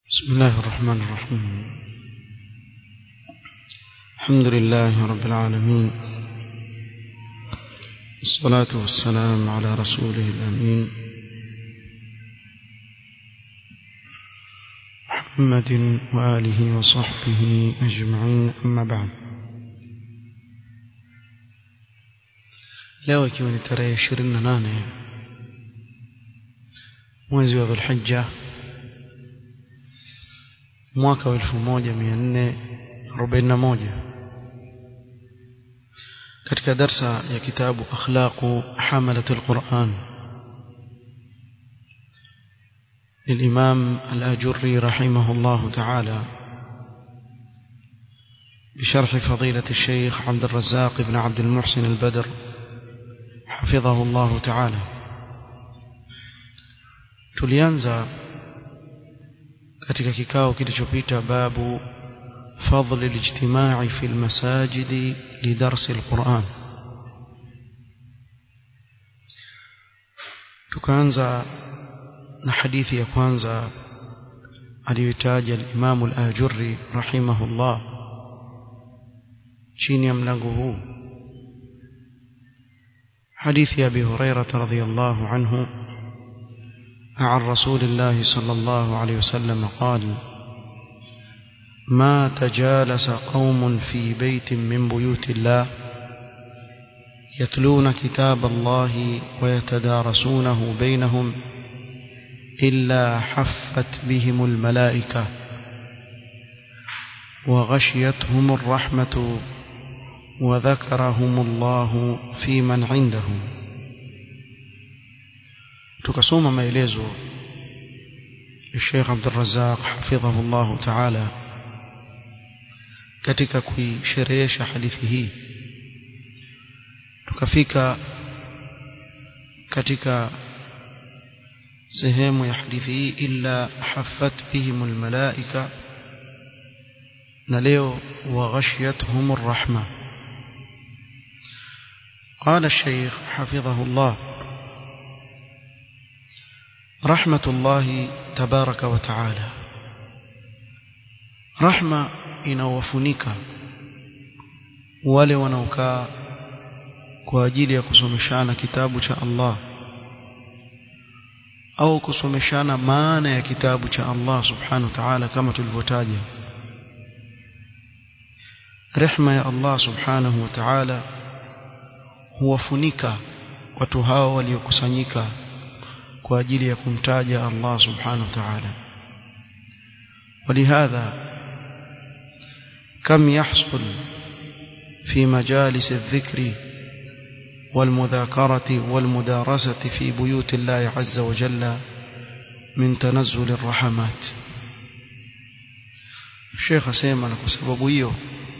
بسم الله الرحمن الرحيم الحمد لله رب العالمين الصلاة والسلام على رسوله الأمين محمد وآله وصحبه أجمعين أما بعد leo ikiwa ni tarehe ishirini na nane mwezi wa dhulhijja mwaka wa elfu moja mia nne arobaini na moja katika darsa ya kitabu akhlaqu hamalat alquran للإمام الأجري رحمه الله تعالى بشرح فضيلة الشيخ عبد الرزاق بن عبد المحسن البدر حفظه الله تعالى tulianza katika kikao kilichopita babu fadl الاجتماع في المساجد لدرس القرآن tukaanza na hadithi ya kwanza aliyotaja al-Imam al-Ajurri rahimahullah chini ya mlango huu حديث أبي هريرة رضي الله عنه عن رسول الله صلى الله عليه وسلم قال ما تجالس قوم في بيت من بيوت الله يتلون كتاب الله ويتدارسونه بينهم إلا حفت بهم الملائكة وغشيتهم الرحمة وذكرهم الله في من عنده tukasoma maelezo ya Sheikh Abdul Razzaq hafidhahu Allah Ta'ala katika kuisherehesha hadithi hii tukafika katika sehemu ya hadithi hii illa haffat bihim almalaika na leo waghashiyatuhum arrahma قال الشيخ حفظه الله رحمة الله تبارك وتعالى رحمة inawafunika wale wanaokaa kwa ajili ya kusomeshana kitabu cha Allah au kusomeshana maana ya kitabu cha Allah subhanahu wa ta'ala kama tulivyotaja rehma ya Allah subhanahu wa ta'ala huwafunika watu hao waliokusanyika kwa ajili ya kumtaja Allah subhanahu wa ta'ala ولهذا كم يحصل في مجالس الذكر والمذاكرة والمدارسة في بيوت الله عز وجل من تنزل الرحمات الشيخ سيما kwa sababu hiyo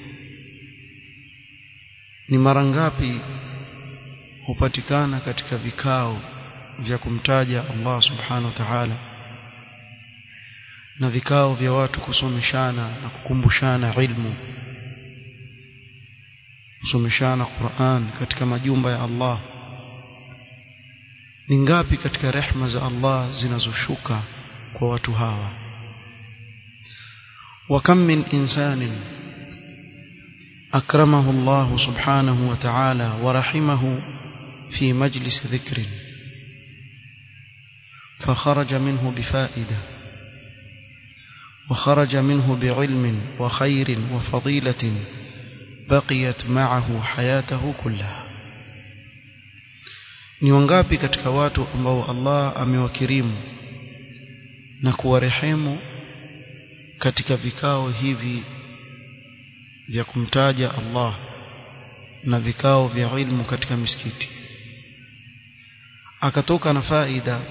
ni mara ngapi hupatikana katika vikao vya kumtaja Allah subhanahu wa ta'ala na vikao vya watu kusomeshana na kukumbushana ilmu kusomeshana Qur'an katika majumba ya Allah ni ngapi katika rehma za Allah zinazoshuka kwa watu hawa wa kam min insanin akramahu Allah subhanahu wa ta'ala wa rahimahu في مجلس ذكر فخرج منه بفائدة وخرج منه بعلم وخير وفضيلة بقيت معه حياته كلها ni wangapi katika watu ambao Allah amewakirimu na kuwarehemu katika vikao hivi vya kumtaja Allah na vikao vya ilmu katika misikiti akatoka na faida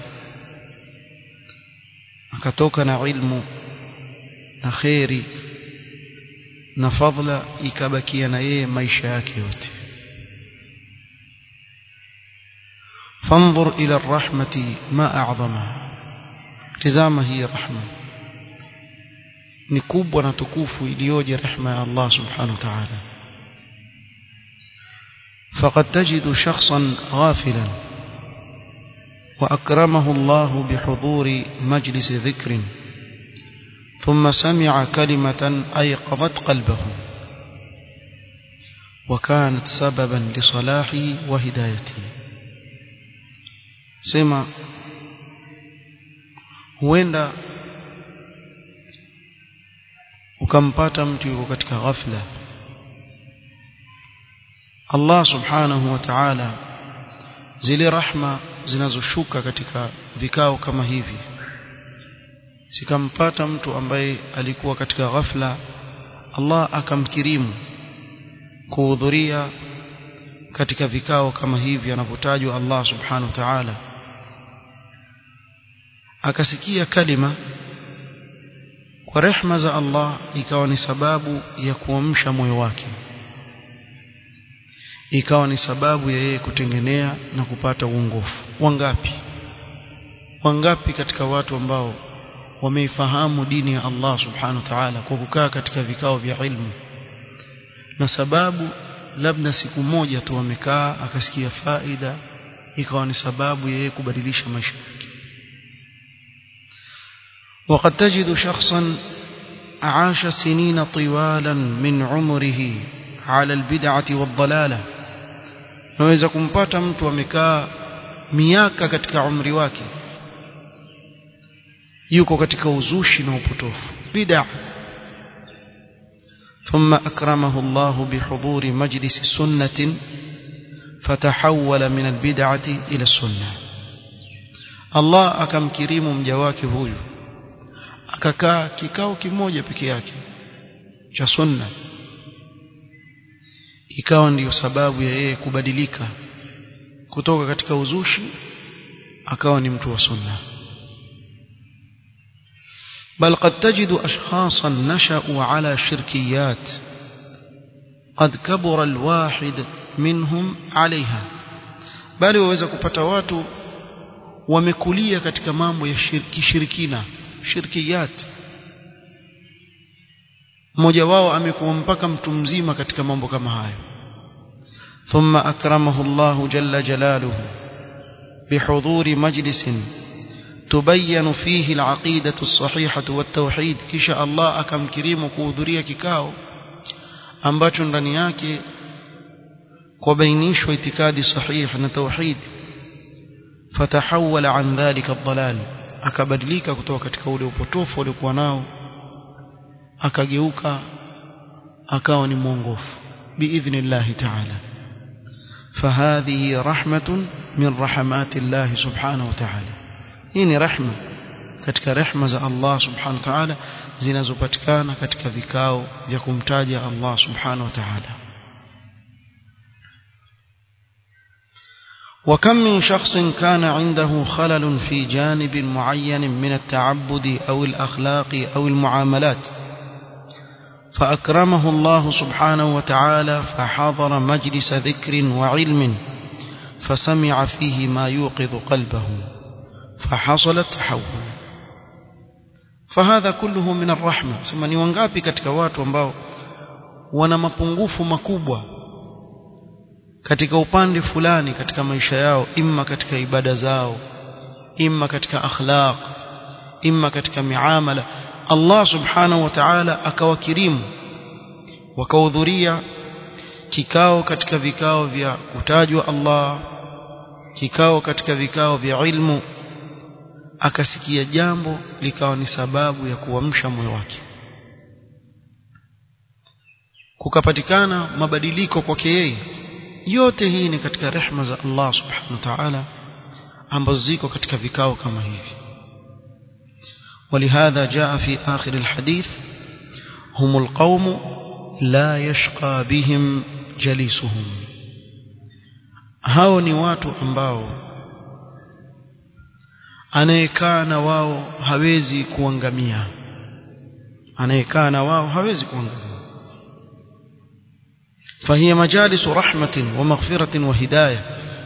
akatoka na ilmu na khairi na fadla ikabakia na yeye maisha yake yote فانظر إلى الرحمة ما أعظمها تزام هي رحمة نكوب ونتكوف إليوج رحمة الله سبحانه وتعالى فقد تجد شخصا غافلا وأكرمه الله بحضور مجلس ذكر ثم سمع كلمة أيقظت قلبه وكانت سببا لصلاحه وهدايته سمع huenda ukampata mtu yuko katika ghafla Allah subhanahu wa ta'ala zile rahma zinazoshuka katika vikao kama hivi sikampata mtu ambaye alikuwa katika ghafla Allah akamkirimu kuhudhuria katika vikao kama hivi anavyotajwa Allah subhanahu wa ta'ala akasikia kalima kwa rehma za Allah ikawa ni sababu ya kuamsha moyo wake ikawa ni sababu ya yeye kutengenea na kupata uongofu wangapi wangapi katika watu ambao wameifahamu dini ya Allah subhanahu wa ta'ala kwa kukaa katika vikao vya ilmu na sababu labda siku moja tu amekaa akasikia faida ikawa ni sababu ya yeye kubadilisha maisha yake وقد تجد شخصا عاش سنين طوالا من عمره على البدعة والضلالة naweza kumpata mtu amekaa miaka katika umri wake yuko katika uzushi na upotofu bid'a ثم أكرمه الله بحضور مجلس سنة فتحول من البدعة إلى السنة الله أكم كريم مجواك هويو akakaa kikao kimoja peke yake cha sunna ikawa ndiyo sababu ya yeye kubadilika kutoka katika uzushi akawa ni mtu wa sunna بل قد تجد أشخاصا نشأوا على شركيات قد كبر الواحد منهم عليها بل waweza kupata watu wamekulia katika mambo ya shirki shirikina shirkiyat mmoja wao amekuwa mpaka mtu mzima katika mambo kama hayo thumma akramahu Allah jalla jalaluhu bihudhuri majlisin tubayyan fihi al-aqidatu as-sahihatu wat-tauhid kisha Allah akamkirimu kuhudhuria kikao ambacho ndani yake kubainishwa itikadi sahihi na tauhid fatahawala an dhalika ad-dalal akabadilika kutoka katika ule upotofu aliokuwa nao akageuka akawa ni mwongofu biidhnillahi ta'ala فهذه رحمة من رحمات الله سبحانه وتعالى hii ni rehma katika rehma za Allah subhanahu wa ta'ala zinazopatikana katika vikao vya kumtaja Allah subhanahu wa ta'ala وكم من شخص كان عنده خلل في جانب معين من التعبد أو الأخلاق أو المعاملات فأكرمه الله سبحانه وتعالى فحضر مجلس ذكر وعلم فسمع فيه ما يوقظ قلبه فحصل التحول فهذا كله من الرحمة sema ni wangapi katika watu ambao wana mapungufu makubwa katika upande fulani katika maisha yao imma katika ibada zao imma katika akhlaq imma katika miamala Allah subhanahu wa ta'ala akawakirimu wakahudhuria kikao katika vikao vya kutajwa Allah kikao katika vikao vya ilmu akasikia jambo likawa ni sababu ya kuamsha moyo wake kukapatikana mabadiliko kwake yeye yote hii ni katika rehma za Allah subhanahu wa ta'ala ambazo ziko katika vikao kama hivi ولهذا جاء في آخر الحديث هم القوم لا يشقى بهم جليسهم hao ni watu ambao anayekaa na wao hawezi kuangamia anayekaa na wao hawezi kuangamia فهي مجالس رحمة ومغفرة وهداية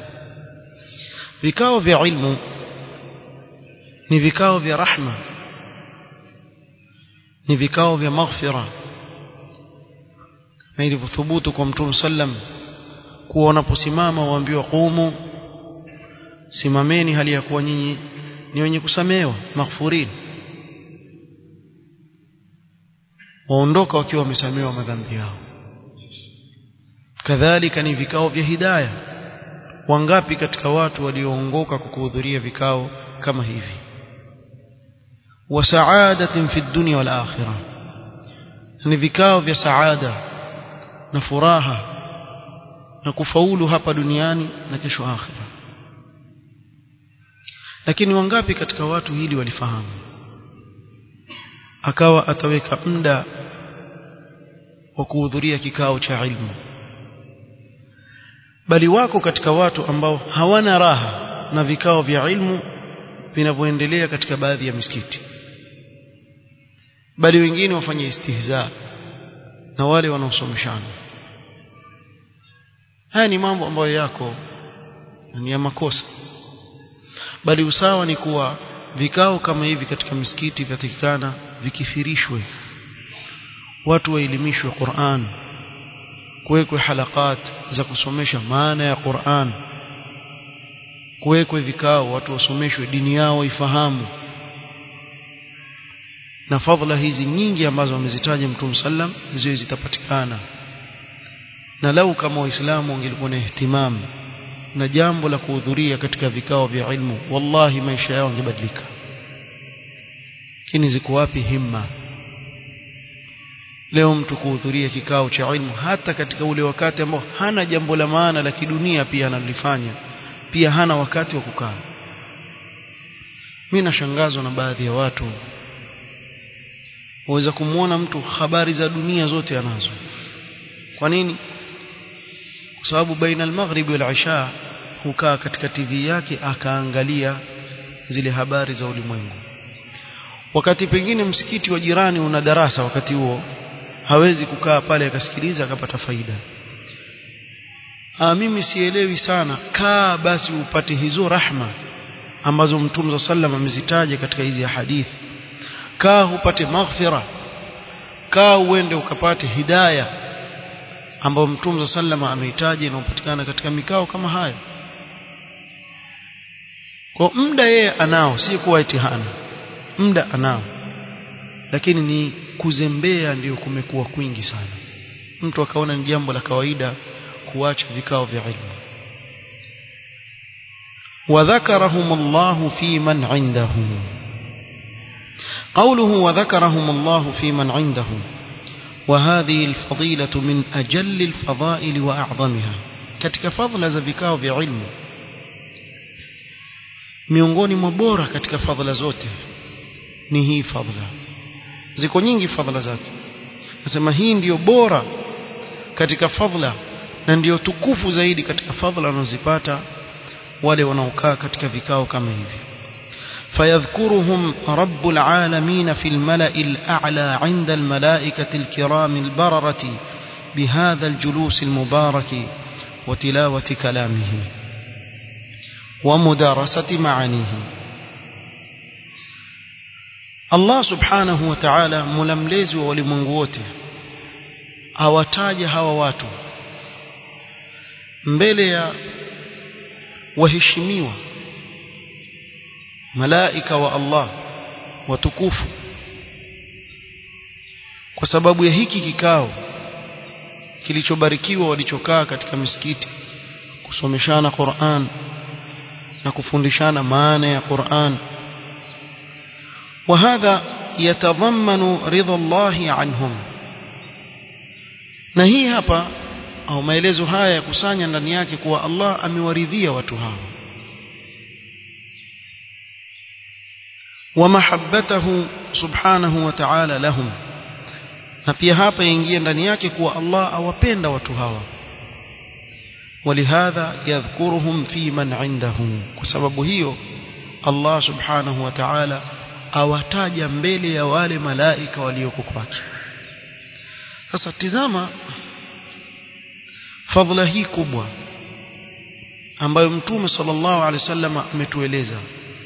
vikao vya ilmu ni vikao vya rahma ni vikao vya maghfira na ilivyothubutu kwa mtume sallam kuwa wanaposimama waambiwa qumu simameni hali ya kuwa nyinyi ni wenye kusamehewa maghfurin waondoka wakiwa wamesamehewa madhambi yao kadhalika ni vikao vya hidayah wangapi katika watu walioongoka kwa kuhudhuria vikao kama hivi wa saadatin fi dunya wal akhirah ni vikao vya saada na furaha na kufaulu hapa duniani na kesho akhira lakini wangapi katika watu hili walifahamu akawa ataweka muda wa kuhudhuria kikao cha ilmu bali wako katika watu ambao hawana raha na vikao vya ilmu vinavyoendelea katika baadhi ya misikiti bali wengine wafanye istihza na wale wanaosomeshana haya ni mambo ambayo yako ni ya makosa bali usawa ni kuwa vikao kama hivi katika misikiti vyatakikana vikithirishwe watu waelimishwe Qur'an kuwekwe halakat za kusomesha maana ya Qur'an kuwekwe vikao watu wasomeshwe dini yao ifahamu na fadhila hizi nyingi ambazo wamezitaja Mtume sallam ziwe zitapatikana na lau kama waislamu wangelikuwa na ihtimam na jambo la kuhudhuria katika vikao vya ilmu wallahi maisha yao yangebadilika lakini ziko wapi himma leo mtu kuhudhuria kikao cha ilmu hata katika ule wakati ambao hana jambo la maana la kidunia pia analifanya pia hana wakati wa kukaa mimi nashangazwa na baadhi ya watu waweza kumwona mtu habari za dunia zote anazo kwa nini kwa sababu baina al-maghrib wal isha hukaa katika TV yake akaangalia zile habari za ulimwengu wakati pengine msikiti wa jirani una darasa wakati huo hawezi kukaa pale akasikiliza akapata faida ah mimi sielewi sana kaa basi upate hizo rahma ambazo mtume sallam amezitaja katika hizi hadithi kaa upate maghfira kaa uende ukapate hidayah ambao mtume sallam ameitaja inayopatikana katika mikao kama hayo kwa muda yeye anao si kuwa itihana muda anao lakini ni kuzembea ndio kumekuwa kwingi sana mtu akaona ni jambo la kawaida kuacha vikao vya ilmu وذكرهم الله في من عنده قوله وذكرهم الله في من عنده وهذه الفضيلة من أجل الفضائل وأعظمها katika fadhila za vikao vya ilmu miongoni mwa bora katika fadhila zote ni hii fadhila ziko nyingi fadhila zake nasema hii ndiyo bora katika fadhila na ndiyo tukufu zaidi katika fadhila wanazopata wale wanaokaa katika vikao kama hivi فيذكرهم رب العالمين في الملأ الأعلى عند الملائكة الكرام البررة بهذا الجلوس المبارك وتلاوة كلامه ومدارسة معانيه الله سبحانه وتعالى ململezi wa ulimwengu wote awataja hawa watu mbele ya waheshimiwa malaika wa Allah watukufu kwa sababu ya hiki kikao kilichobarikiwa walichokaa katika misikiti kusomeshana Qur'an na kufundishana maana ya Qur'an وهذا يتضمن رضا الله عنهم na hii hapa au maelezo haya yakusanya ndani yake kuwa Allah amewaridhia watu hao ومحبته سبحانه وتعالى لهم na pia hapa yaingia ndani yake kuwa Allah awapenda watu hawa ولهذا يذكرهم في من عنده kwa sababu hiyo Allah subhanahu wa ta'ala awataja mbele ya wale malaika walioko kwake sasa tizama fadhila hii kubwa ambayo mtume sallallahu alaihi wasallam ametueleza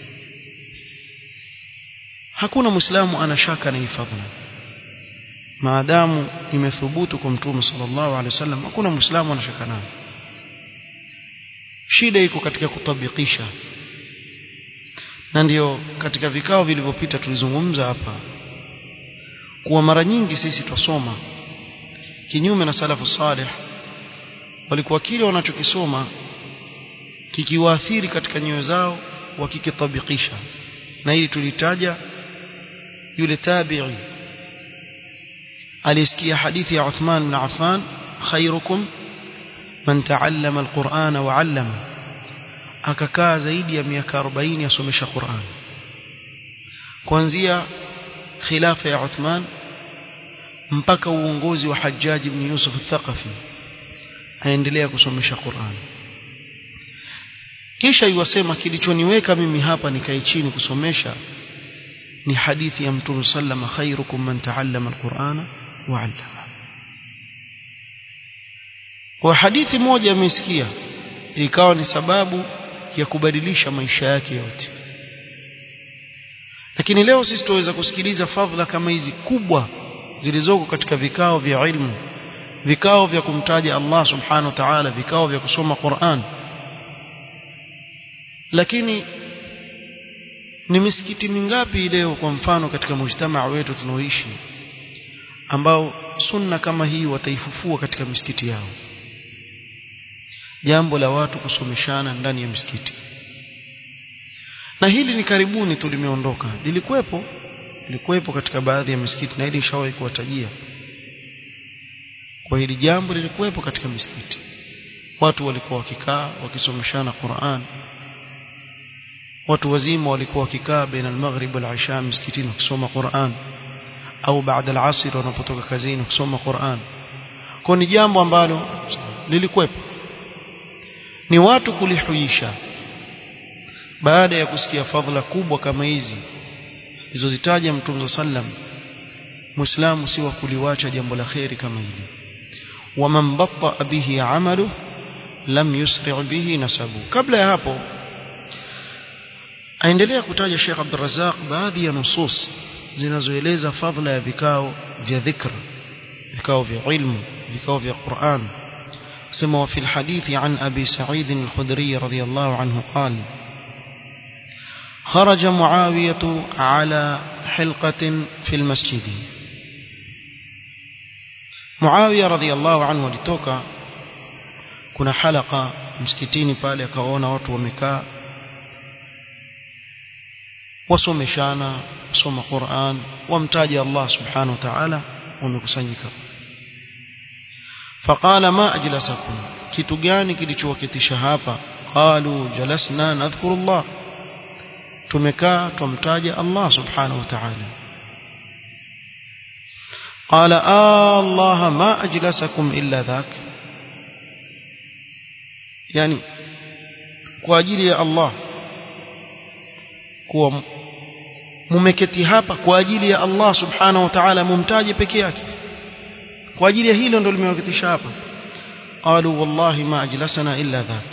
hakuna muislamu ana shaka na hii fadhila maadamu imethubutu kwa mtume sallallahu alaihi wasallam hakuna muislamu ana shaka nayo shida iko katika kutabikisha na ndio katika vikao vilivyopita tulizungumza hapa kuwa mara nyingi sisi tusoma kinyume na salafu salih walikuwa kile wanachokisoma kikiwaathiri katika nyoyo zao wakikitabikisha na hili tulitaja yule tabi'i alisikia hadithi ya Uthman bin Affan khairukum man ta'allama alqur'ana wa 'allama akakaa zaidi ya miaka 40 asomesha Qur'an kuanzia khilafa ya Uthman mpaka uongozi wa Hajjaj ibn Yusuf al-Thaqafi aendelea kusomesha Qur'an kisha yuwasema kilichoniweka mimi hapa nikae chini kusomesha ni hadithi ya Mtume sallama khairukum man ta'allama al-Qur'ana wa 'allama kwa hadithi moja amesikia ikawa ni sababu ya kubadilisha maisha yake yote lakini leo sisi tuweza kusikiliza fadhila kama hizi kubwa zilizoko katika vikao vya ilmu vikao vya kumtaja Allah subhanahu wa ta'ala vikao vya kusoma Qur'an lakini ni misikiti mingapi leo kwa mfano katika mujtamaa wetu tunaoishi ambao sunna kama hii wataifufua katika misikiti yao jambo la watu kusomeshana ndani ya msikiti na hili ni karibuni tu limeondoka lilikuwepo lilikuwepo katika baadhi ya misikiti na hili nishawahi kuwatajia kwa hili jambo lilikuwepo katika misikiti watu walikuwa wakikaa wakisomeshana Qur'an watu wazima walikuwa wakikaa baina al-maghrib wal-isha msikitini kusoma Qur'an au baada al-asr wanapotoka kazini kusoma Qur'an kwa ni jambo ambalo lilikuwepo ni watu kulihuisha baada ya kusikia fadhila kubwa kama hizi zilizozitaja Mtume sallam Muislamu si wa kuliwacha jambo la khairi kama hili waman batta bihi amalu lam yusri' bihi nasabu kabla ya hapo aendelea kutaja Sheikh Abdul Razzaq baadhi ya nusus zinazoeleza fadhila ya vikao vya dhikr vikao vya ilmu vikao vya Qur'an سمى وفي الحديث عن أبي سعيد الخدري رضي الله عنه قال خرج معاوية على حلقة في المسجد معاوية رضي الله عنه لتوكا كنا حلقة مسكتيني pale akaona watu wamekaa wasomeshana soma Qur'an wamtaja Allah subhanahu wa ta'ala wamekusanyika فقال ما أجلسكم kitu gani kilichowaketisha hapa qalu jalasna nadhkuru Allah tumekaa tumtaja Allah subhanahu wa ta'ala قال آه الله ما أجلسكم إلا ذاك يعني kwa ajili ya Allah kuwa mumeketi hapa kwa ajili ya Allah subhanahu wa ta'ala mumtaje peke yake kwa ajili ya hilo ndo limewaketisha hapa qalu wallahi ma ajlasana illa dhak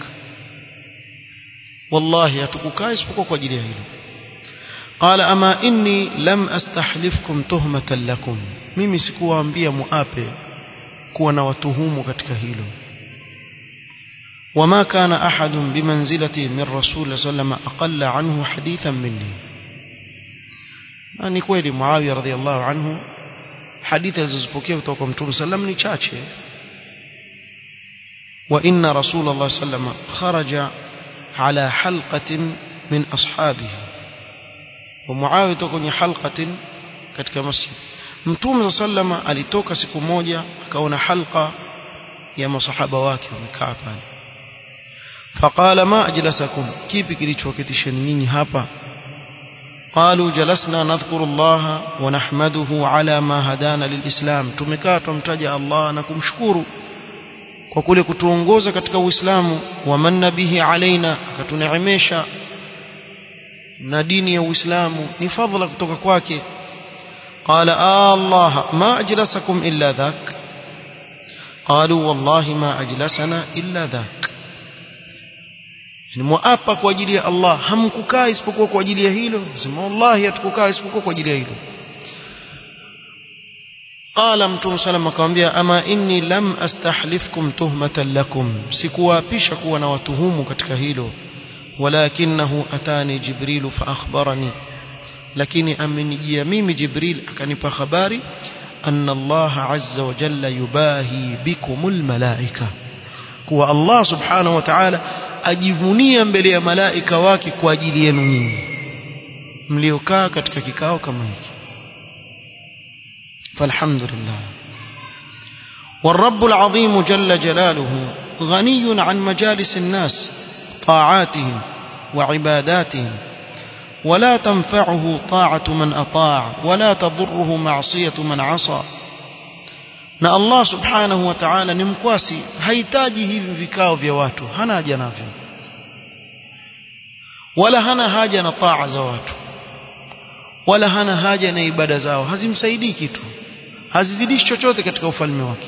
wallahi hatukukaa isipokuwa kwa ajili ya hilo qala ama inni lam astahlifkum tuhmatan lakum mimi sikuwaambia muape kuwa na watuhumu katika hilo وما كان أحد بمنزلتي من رسول صلى الله عليه وسلم أقل عنه حديثا مني ni kweli Muawiya radhiallahu anhu hadithi alizozipokea kutoka kwa Mtume sallam ni chache wa inna Rasulullah sallam kharaja ala halqatin min ashabihi wa Muawiya toka kwenye halqatin katika masjid Mtume sallam alitoka siku moja akaona halqa ya masahaba wake wamekaa pale فقال ما أجلسكم كيف كilichowaketisheni nyinyi hapa قالوا جلسنا نذكر الله ونحمده على ما هدانا للإسلام tumekaa tumtaja Allah na kumshukuru kwa kule kutuongoza katika Uislamu wamanna bihi alaina akatuneemesha na dini ya Uislamu ni fadhila kutoka kwake قال آه الله ما أجلسكم إلا ذاك قالوا والله ما أجلسنا إلا ذاك ni muapa kwa ajili ya Allah hamkukaa isipokuwa kwa ajili ya hilo sema wallahi hatukukaa isipokuwa kwa ajili ya hilo qala mtume sallam akamwambia ama inni lam astahlifkum tuhmatan lakum sikuwaapisha kuwa na watuhumu katika hilo walakinahu atani jibril fa akhbarani lakini amenijia mimi jibril akanipa habari أن الله عز وجل يباهي بكم الملائكة kuwa Allah subhanahu wa ta'ala ajivunia mbele ya malaika wake kwa ajili yenu nyinyi mliokaa katika kikao kama hiki falhamdulillah والرب العظيم جل جلاله غني عن مجالس الناس طاعاتهم وعباداتهم ولا تنفعه طاعة من أطاع ولا تضره معصية من عصى na Allah subhanahu wa ta'ala ni mkwasi hahitaji hivi vikao vya watu hana haja navyo wala hana haja na taa za watu wala hana haja na ibada zao hazimsaidii kitu hazizidishi chochote katika ufalme wake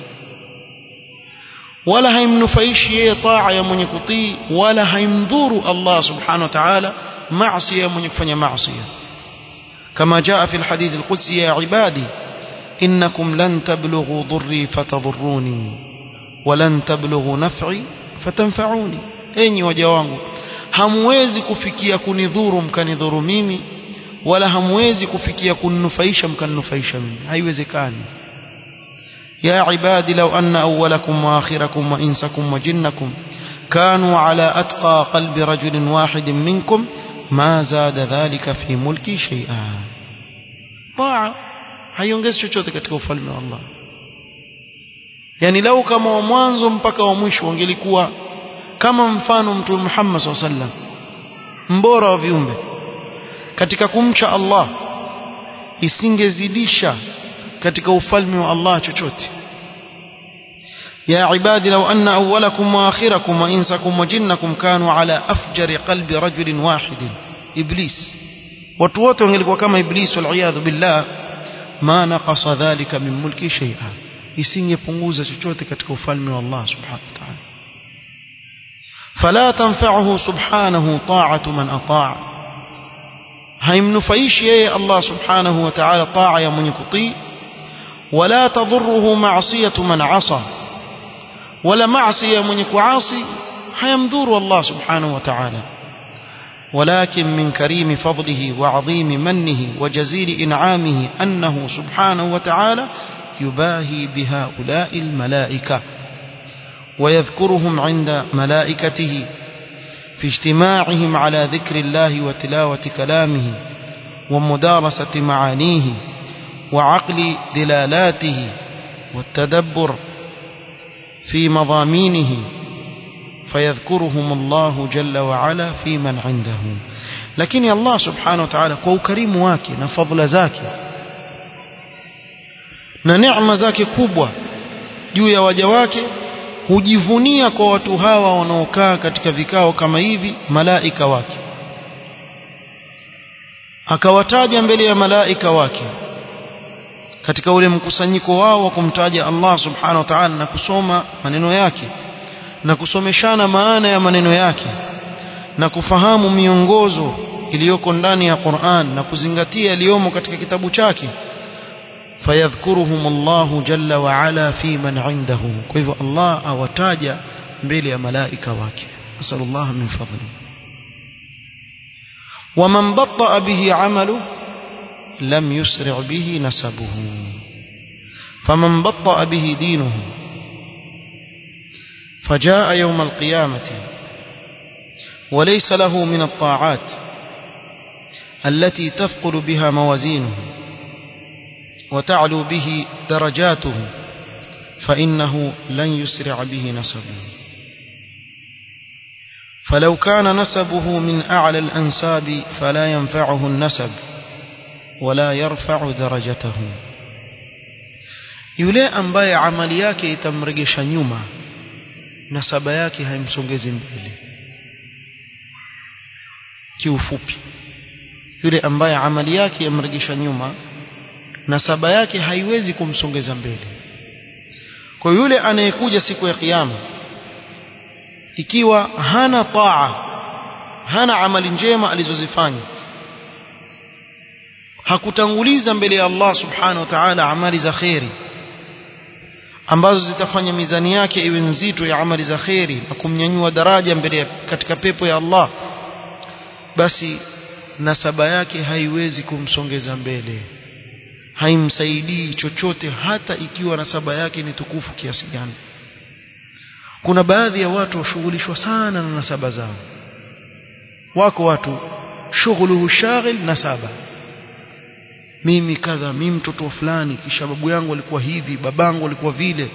wala haimnufaishi yeye taa ya mwenye kutii wala haimdhuru Allah subhanahu wa ta'ala maasi ya mwenye kufanya maasi kama jaa fi alhadith alqudsi ya ibadi innakum lan tablughu dhurri fatadhurruni walan tablughu naf'i fatanfa'uni enyi waja wangu hamwezi kufikia kunidhuru mkanidhuru mimi wala hamwezi kufikia kuninufaisha mkaninufaisha mimi haiwezekani يا عبادي لو أن أولكم وآخركم وإنسكم وجنكم كانوا على أتقى قلب رجل واحد منكم ما زاد ذلك في ملكي شيئا طاعة haiongezi chochote katika ufalme wa Allah yani lau kama wa mwanzo mpaka wa mwisho wangelikuwa kama mfano mtume Muhammad SAW sallam mbora wa viumbe katika kumcha Allah isingezidisha katika ufalme wa Allah chochote يا عبادي لو أن أولكم وآخركم وإنسكم وجنكم كانوا على أفجر قلب رجل واحد إبليس وتوت wangelikuwa kama Iblis والعياذ بالله ما نقص ذلك من ملكي شيئا isingepunguza chochote katika ufalme wa Allah subhanahu wa ta'ala فلا تنفعه سبحانه طاعة من أطاع haimnufaishi yeye Allah subhanahu wa ta'ala taa ya mwenye kutii wala tadhurruhu ma'siyatu man 'asa wala maasi ya mwenye kuasi hayamdhuru Allah subhanahu wa ta'ala ولكن من كريم فضله وعظيم منه وجزيل إنعامه أنه سبحانه وتعالى يباهي بهؤلاء الملائكة ويذكرهم عند ملائكته في اجتماعهم على ذكر الله وتلاوة كلامه ومدارسة معانيه وعقل دلالاته والتدبر في مضامينه فيذكرهم الله جل وعلا في من عنده لكن الله سبحانه وتعالى kwa ukarimu wake na fadhila zake na neema zake kubwa juu ya waja wake hujivunia kwa watu hawa wanaokaa katika vikao kama hivi malaika wake akawataja mbele ya malaika wake katika ule mkusanyiko wao wa kumtaja Allah subhanahu wa ta'ala na kusoma maneno yake na kusomeshana maana ya maneno yake na kufahamu miongozo iliyoko ndani ya Qur'an na kuzingatia yaliyomo katika kitabu chake fayadhkuruhum Allah jalla wa ala fi man indahu kwa hivyo Allah awataja mbele ya malaika wake nasallallahu min fadli ومن بطأ به عمله لم يسرع به نسبه فمن بطأ به دينه فجاء يوم القيامة وليس له من الطاعات التي تثقل بها موازينه وتعلو به درجاته فإنه لن يسرع به نسبه فلو كان نسبه من أعلى الأنساب فلا ينفعه النسب ولا يرفع درجته yule ambaye amali yake itamregesha nyuma nasaba yake haimsongezi mbele kiufupi yule ambaye amali yake yamregesha nyuma nasaba yake haiwezi kumsongeza mbele kwa yule anayekuja siku ya kiyama ikiwa hana taa hana amali njema alizozifanya hakutanguliza mbele ya Allah subhanahu wa ta'ala amali za kheri ambazo zitafanya mizani yake iwe nzito ya amali za kheri na kumnyanyua daraja mbele katika pepo ya Allah basi nasaba yake haiwezi kumsongeza mbele haimsaidii chochote hata ikiwa nasaba yake ni tukufu kiasi gani kuna baadhi ya watu washughulishwa sana na nasaba zao wako watu shughuluhu shaghil nasaba mimi kadha mimi mtoto fulani kisha babu yangu alikuwa hivi babangu alikuwa vile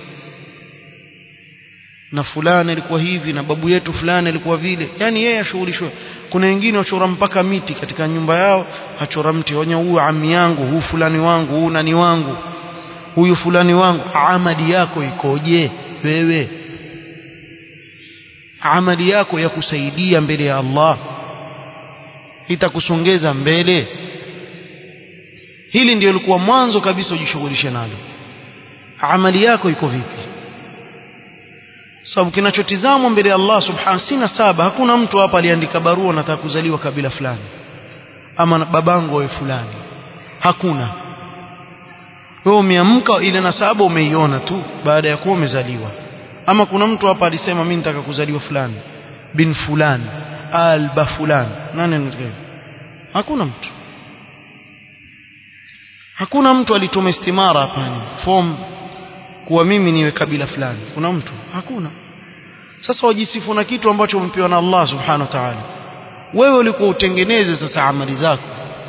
na fulani alikuwa hivi na babu yetu fulani alikuwa vile yani yeye ashughulishwe kuna wengine wachora mpaka miti katika nyumba yao achora mti wenye huyu ami yangu huyu fulani wangu huyu nani wangu huyu fulani wangu amali yako ikoje wewe amali yako ya kusaidia mbele ya Allah itakusongeza mbele hili ndio lilikuwa mwanzo kabisa ujishughulishe nalo amali yako iko vipi sababu kinachotizamwa mbele ya Allah subhanahu sina saba hakuna mtu hapa aliandika barua nataka kuzaliwa kabila fulani ama babangu wewe fulani hakuna wewe umeamka ile nasaba umeiona tu baada ya kuwa umezaliwa ama kuna mtu hapa alisema mimi nataka kuzaliwa fulani bin fulani alba fulani nani anataka hakuna mtu hakuna mtu alituma istimara hapa form kuwa mimi niwe kabila fulani kuna mtu hakuna sasa wajisifu na kitu ambacho umepewa na Allah subhanahu wa ta'ala wewe ulikuwa utengeneze sasa amali zako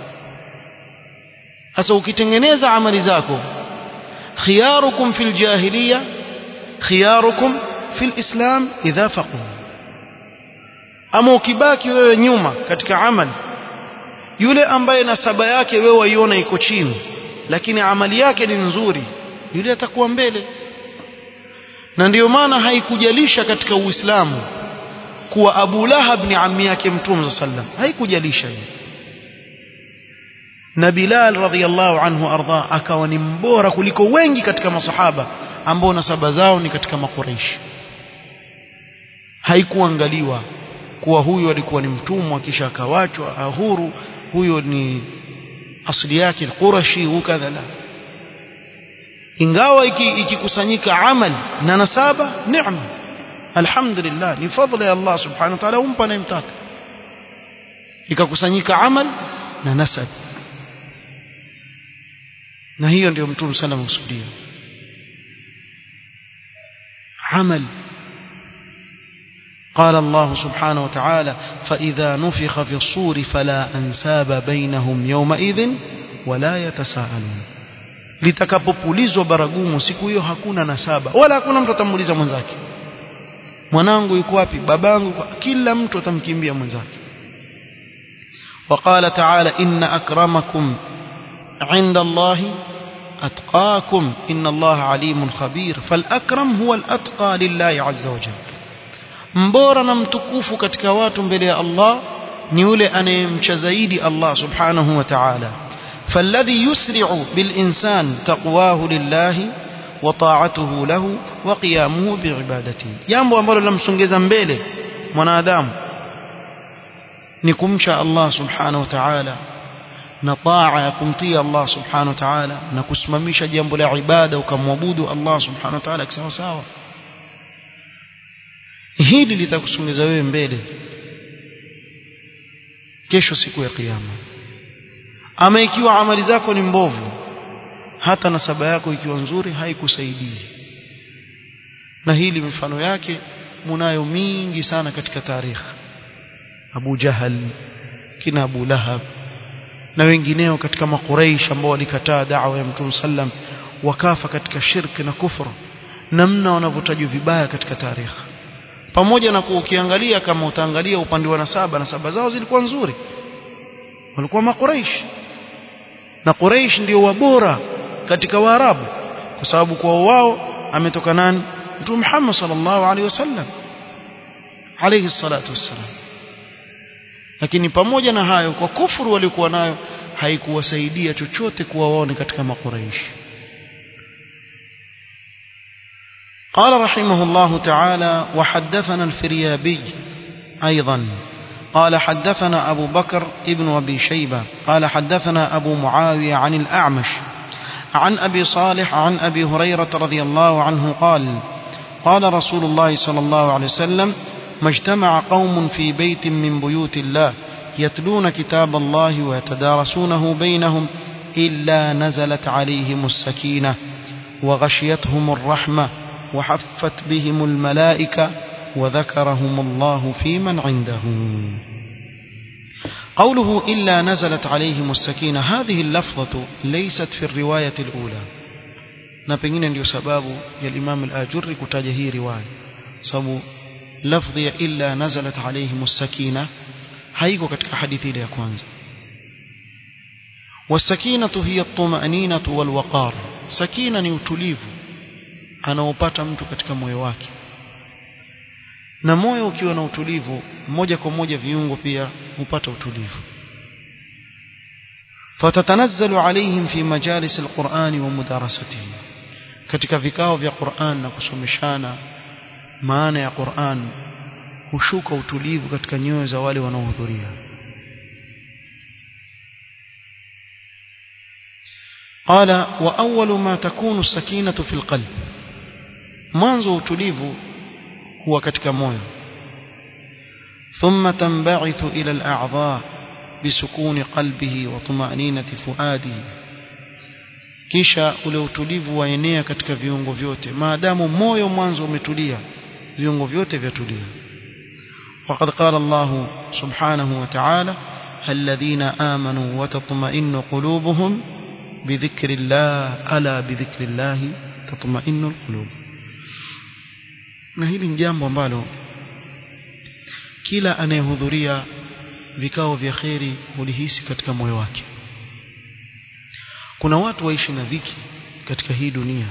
sasa ukitengeneza amali zako khiyarukum fil jahiliya khiyarukum fil islam idha faqu ama ukibaki wewe nyuma katika amali yule ambaye nasaba yake wewe waiona iko chini lakini amali yake ni nzuri yule atakuwa mbele na ndiyo maana haikujalisha katika Uislamu kuwa Abu Lahab ni ammi yake Mtume sallam haikujalisha hiyo na Bilal radhiallahu anhu arda akawa ni mbora kuliko wengi katika masahaba ambao nasaba zao ni katika makureishi haikuangaliwa kuwa huyu alikuwa ni mtumwa kisha akawachwa huru huyo ni asili yake Qurashi ukadha la ingawa ikikusanyika iki amal na nasaba neema alhamdulillah ni fadhila ya Allah subhanahu wa ta'ala umpa anayemtaka ikakusanyika amal na nasab na hiyo ndio mtume sana mkusudia amal قال الله سبحانه وتعالى فإذا نفخ في الصور فلا أنساب بينهم يومئذ ولا يتساءلون litakapopulizwa baragumu siku hiyo hakuna nasaba wala hakuna mtu atamuuliza mwenzake mwanangu yuko wapi babangu kila mtu atamkimbia mwenzake وقال تعالى إن أكرمكم عند الله أتقاكم إن الله عليم خبير فالأكرم هو الأتقى لله عز وجل mbora na mtukufu katika watu mbele ya Allah ni yule anayemcha zaidi Allah subhanahu wa ta'ala فالذي يسرع بالإنسان تقواه لله وطاعته له وقيامه بعبادته jambo ambalo lamsongeza mbele mwanadamu ni kumcha Allah subhanahu wa ta'ala na taa ya kumtii Allah subhanahu wa ta'ala na kusimamisha jambo la ibada ukamwabudu Allah subhanahu wa ta'ala kisawa sawa hili litakusongeza wewe mbele kesho siku ya kiyama ama ikiwa amali zako ni mbovu hata nasaba yako ikiwa nzuri haikusaidii na hili mifano yake munayo mingi sana katika tarikhi Abu Jahal kina Abu Lahab na wengineo katika makuraish ambao walikataa da'wa ya Mtume sallam wakafa katika shirki na kufra namna wanavyotajwa vibaya katika tarikhi pamoja na kuukiangalia kama utaangalia upande wa nasaba nasaba zao zilikuwa nzuri walikuwa makuraish na Quraish ndio wabora katika Waarabu kwa sababu kwa wao ametoka nani Mtume Muhammad sallallahu alaihi wasallam alayhi salatu wassalam lakini pamoja na hayo kwa kufuru walikuwa nayo haikuwasaidia chochote kuwa wao ni katika makuraish قال رحمه الله تعالى وحدثنا الفريابي أيضا قال حدثنا أبو بكر ابن أبي شيبة قال حدثنا أبو معاوية عن الأعمش عن أبي صالح عن أبي هريرة رضي الله عنه قال قال رسول الله صلى الله عليه وسلم ما اجتمع قوم في بيت من بيوت الله يتلون كتاب الله ويتدارسونه بينهم إلا نزلت عليهم السكينة وغشيتهم الرحمة وحفت بهم الملائكة وذكرهم الله في من عنده قوله إلا نزلت عليهم السكينة هذه اللفظة ليست في الرواية الأولى na pengine ndio sababu ya Imam al-Ajurri kutaja hii riwaya sababu lafdhi ya illa nazalat alayhim as-sakina haiko katika hadithi ile ya kwanza wasakinatu hiya at-tuma'ninatu wal-waqar sakina ni utulivu anaopata mtu katika moyo wake na moyo ukiwa na utulivu moja kwa moja viungo pia hupata utulivu فتتنزل عليهم في مجالس القرآن ومدارسته katika vikao vya Qur'an na kusomeshana maana ya Qur'an hushuka utulivu katika nyoyo za wale wanaohudhuria قال وأول ما تكون السكينة في القلب mwanzo utulivu huwa katika moyo ثم تنبعث إلى الأعضاء بسكون قلبه وطمأنينة فؤاده kisha ule utulivu waenea katika viungo vyote maadamu moyo mwanzo umetulia viungo vyote vyatulia وقد قال الله سبحانه وتعالى الذين آمنوا وتطمئن قلوبهم بذكر الله ألا بذكر الله تطمئن القلوب na hili ni jambo ambalo kila anayehudhuria vikao vya kheri hulihisi katika moyo wake kuna watu waishi na dhiki katika hii dunia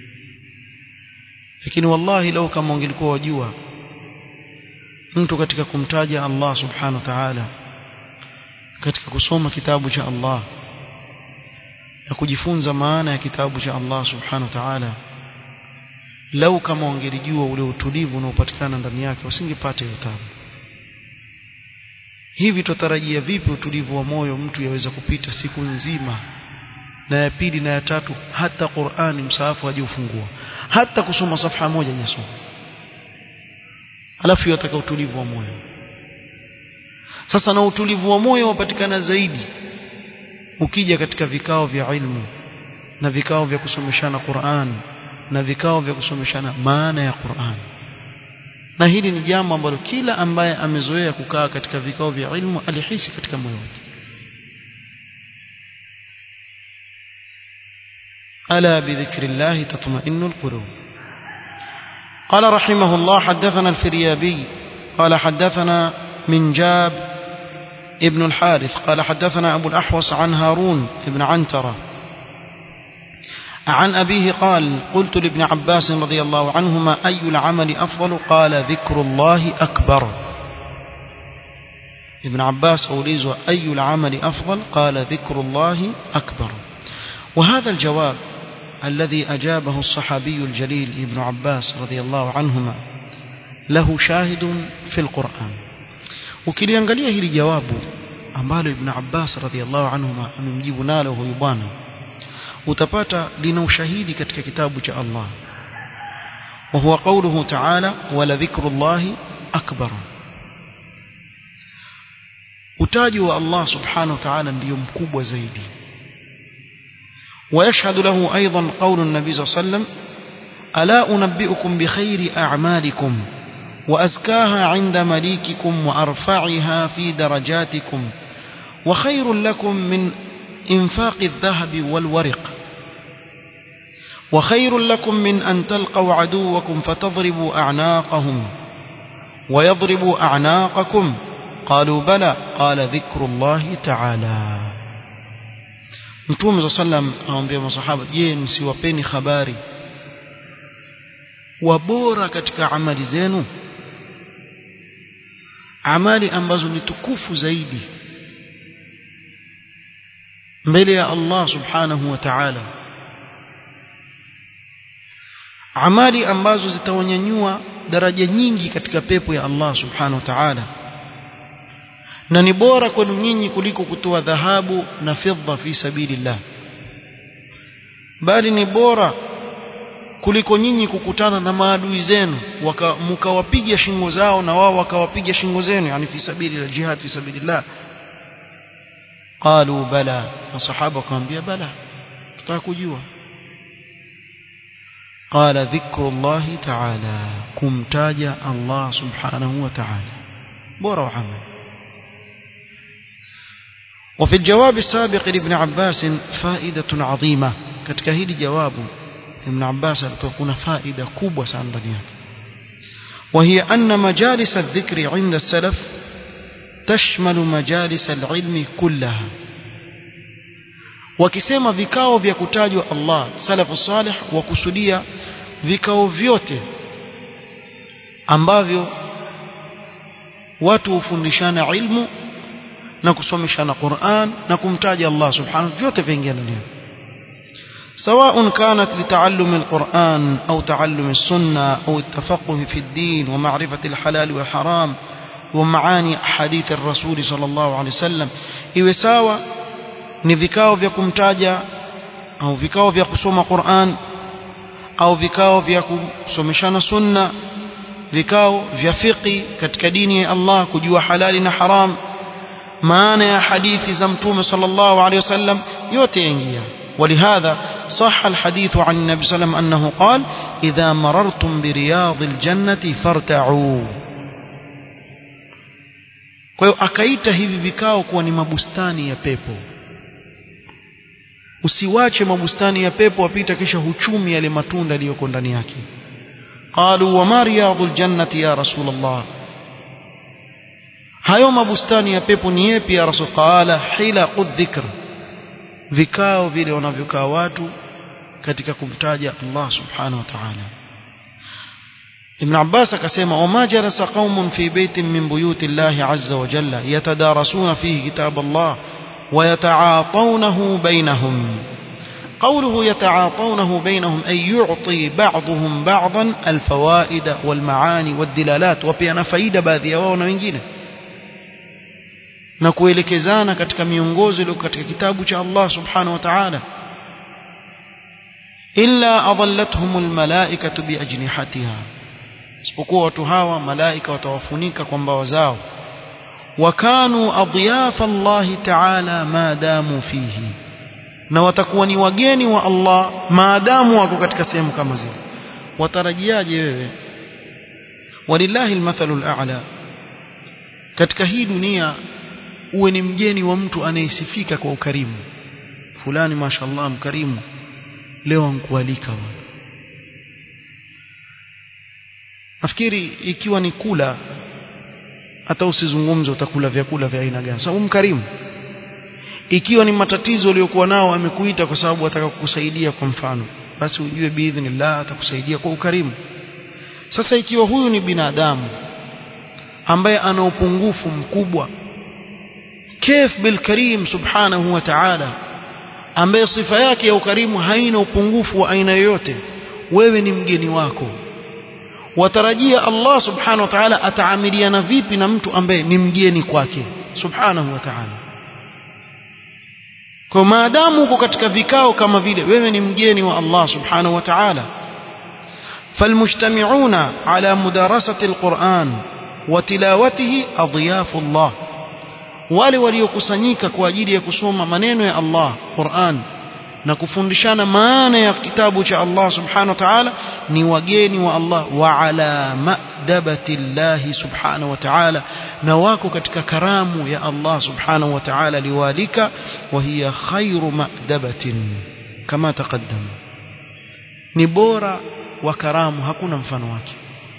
lakini wallahi lau kama ungelikuwa wajua mtu katika kumtaja Allah subhanahu wa ta'ala katika kusoma kitabu cha Allah na kujifunza maana ya kitabu cha Allah subhanahu wa ta'ala lau kama wangelijua ule utulivu unaopatikana ndani yake wasingepata hiyo tabu hivi tutarajia vipi utulivu wa moyo mtu yaweza kupita siku nzima na ya pili na ya tatu hata Qur'ani msaafu haje ufungua hata kusoma safha moja hajasoma alafu yataka utulivu wa moyo sasa na utulivu wa moyo wapatikana zaidi ukija katika vikao vya ilmu na vikao vya kusomeshana Qur'an na vikao vya kusomeshana maana ya Qur'an na hili ni jambo ambalo kila ambaye amezoea kukaa katika vikao vya ilmu alihisi katika moyo wake ألا بذكر الله تطمئن القلوب قال رحمه الله حدثنا الفريابي قال حدثنا من جاب ابن الحارث قال حدثنا أبو الأحوص عن هارون ابن عنترة عن أبيه قال قلت لابن عباس رضي الله عنهما أي العمل أفضل قال ذكر الله أكبر ابن عباس أوليز أي العمل أفضل قال ذكر الله أكبر وهذا الجواب الذي أجابه الصحابي الجليل ابن عباس رضي الله عنهما له شاهد في القرآن ukiliangalia hili jawabu ambalo ibn Abbas radhiallahu anhuma amemjibu nalo huyu bwana utapata lina ushahidi katika kitabu cha Allah وهو قوله تعالى ولذكر الله أكبر utaji wa Allah subhanahu wa ta'ala ndiyo mkubwa zaidi ويشهد له أيضا قول النبي صلى الله عليه وسلم ألا أنبئكم بخير أعمالكم وأزكاها عند مليككم وأرفعها في درجاتكم وخير لكم من إنفاق الذهب والورق وخير لكم من أن تلقوا عدوكم فتضربوا أعناقهم ويضربوا أعناقكم قالوا بلى قال ذكر الله تعالى Mtume sallam awaambia masahaba je msiwapeni habari wabora katika amali zenu amali ambazo ni tukufu zaidi mbele ya Allah subhanahu wa ta'ala amali ambazo zitawanyanyua daraja nyingi katika pepo ya Allah subhanahu wa ta'ala na ni bora kwenu nyinyi kuliko kutoa dhahabu na fedha fi sabilillah bali ni bora kuliko nyinyi kukutana na maadui zenu mkawapiga shingo zao na wao wakawapiga shingo zenu yani fi sabilillah jihad fi sabilillah qalu bala masahaba wakamwambia bala tutaka kujua قال ذكر الله تعالى كمتاج الله سبحانه وتعالى بورا وعمل وفي الجواب السابق لابن عباس فائدة عظيمة katika hili jawabu Ibn Abbas alikuwa kuna faida kubwa sana ndani yake وهي أن مجالس الذكر عند السلف تشمل مجالس العلم كلها wakisema vikao vya kutajwa Allah salafu salih wakusudia vikao vyote ambavyo watu hufundishana ilmu na kusomeshana Qur'an na kumtaja Allah subhanahu vyote vingia ndani سواء كانت لتعلم القرآن أو تعلم السنة أو التفقه في الدين ومعرفة الحلال والحرام ومعاني حديث الرسول صلى الله عليه وسلم iwe sawa ni vikao vya kumtaja au vikao vya kusoma Qur'an au vikao vya kusomeshana sunna vikao vya fiqi katika dini ya Allah kujua halali na haram maana ya hadithi za mtume sallallahu alaihi wasallam yote yaingia ولهذا صح الحديث عن النبي صلى الله عليه وسلم أنه قال إذا مررتم برياض الجنة فارتعوا kwa hiyo akaita hivi vikao kuwa ni mabustani ya pepo usiwache mabustani ya pepo wapita kisha huchumi yale matunda yaliyoko ndani yake qalu wama riyadul jannati ya rasul allah hayo mabustani ya pepo ni yapi ya rasul qala hilaqu dhikr vikao vile wanavyokaa watu katika kumtaja Allah subhanahu wa ta'ala Ibn Abbas akasema wama jalasa qaumun fi baitin min buyuti Allah azza wa jalla yatadarasuna fihi kitab Allah wa yata'atawnahu bainahum قوله يتعاطونه بينهم أي يعطي بعضهم بعضا الفوائد والمعاني والدلالات وبيانا فايدة باذية وانا wengine na kuelekezana katika miongozo iliyo katika kitabu cha Allah subhanahu wa ta'ala illa adallatuhum almalaikatu biajnihatiha isipokuwa watu hawa malaika watawafunika kwa mbawa zao wakanu adyafa Allah ta'ala maadamu fihi na watakuwa ni wageni wa Allah maadamu wako katika sehemu kama zile watarajiaje wewe walillahi almathalu al'a katika hii dunia uwe ni mgeni wa mtu anayesifika kwa ukarimu fulani mashallah mkarimu leo ankualika bwana nafikiri ikiwa ni kula hata usizungumze utakula vyakula vya aina gani sababu mkarimu ikiwa ni matatizo uliyokuwa nao amekuita kwa sababu ataka kukusaidia kwa mfano basi ujue biidhnillah atakusaidia kwa ukarimu sasa ikiwa huyu ni binadamu ambaye ana upungufu mkubwa كيف بالكريم سبحانه وتعالى ambaye sifa yake ya ukarimu haina upungufu wa aina yoyote wewe ni mgeni wako watarajia Allah subhanahu wa ta'ala ataamiliana vipi na mtu ambaye ni mgeni kwake subhanahu wa ta'ala kwa maadamu uko katika vikao kama vile wewe ni mgeni wa Allah subhanahu wa ta'ala فالمجتمعون على مدارسة القرآن وتلاوته أضياف الله wale waliokusanyika kwa ajili ya kusoma maneno ya Allah Qur'an na kufundishana maana ya kitabu cha Allah subhanahu wa ta'ala ni wageni wa Allah wa ala ma'dabati Allah subhanahu wa ta'ala na wako katika karamu ya Allah subhanahu wa ta'ala liwalika wa hiya khairu ma'dabatin kama taqaddam ni bora wa karamu hakuna mfano wake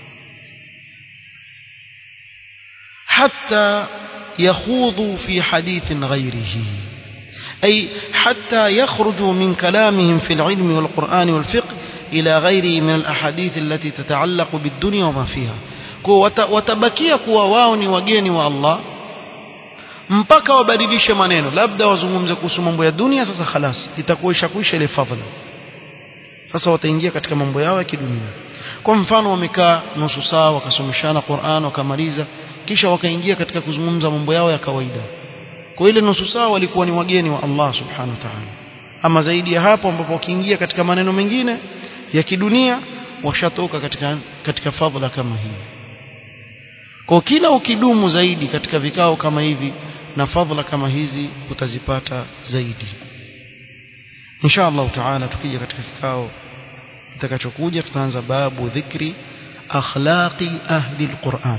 hatta يخوضوا في حديث غيره أي حتى يخرجوا من كلامهم في العلم والقرآن والفقه إلى غيره من الأحاديث التي تتعلق بالدنيا وما فيها watabakia kuwa wao ni wageni wa Allah mpaka wabadilishe maneno labda wazungumze kuhusu mambo ya dunia sasa khalas itakuwa ishakuisha ile fadhila sasa wataingia katika mambo yao ya kidunia kwa mfano wamekaa nusu saa wakasomeshana Qur'an wakamaliza kisha wakaingia katika kuzungumza mambo yao ya kawaida kwa ile nusu saa walikuwa ni wageni wa Allah subhanahu wa ta'ala ama zaidi ya hapo ambapo wakiingia katika maneno mengine ya kidunia washatoka katika katika fadhila kama hii kwa kila ukidumu zaidi katika vikao kama hivi na fadhila kama hizi utazipata zaidi insha Allah taala tukija katika kikao kitakachokuja tutaanza babu dhikri akhlaqi ahli alquran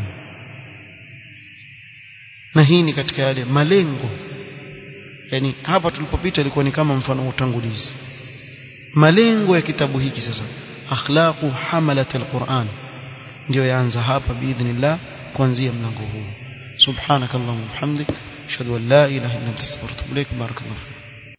na hii ni katika yale malengo yani hapa tulipopita ilikuwa ni kama mfano wa utangulizi malengo ya kitabu hiki sasa akhlaqu hamalat alquran ndio yaanza hapa biidhnillah kuanzia mlango huu subhanakallahumma wa bihamdik ashhadu an la ilaha illa anta astaghfiruka wa atubu ilaik barakallahu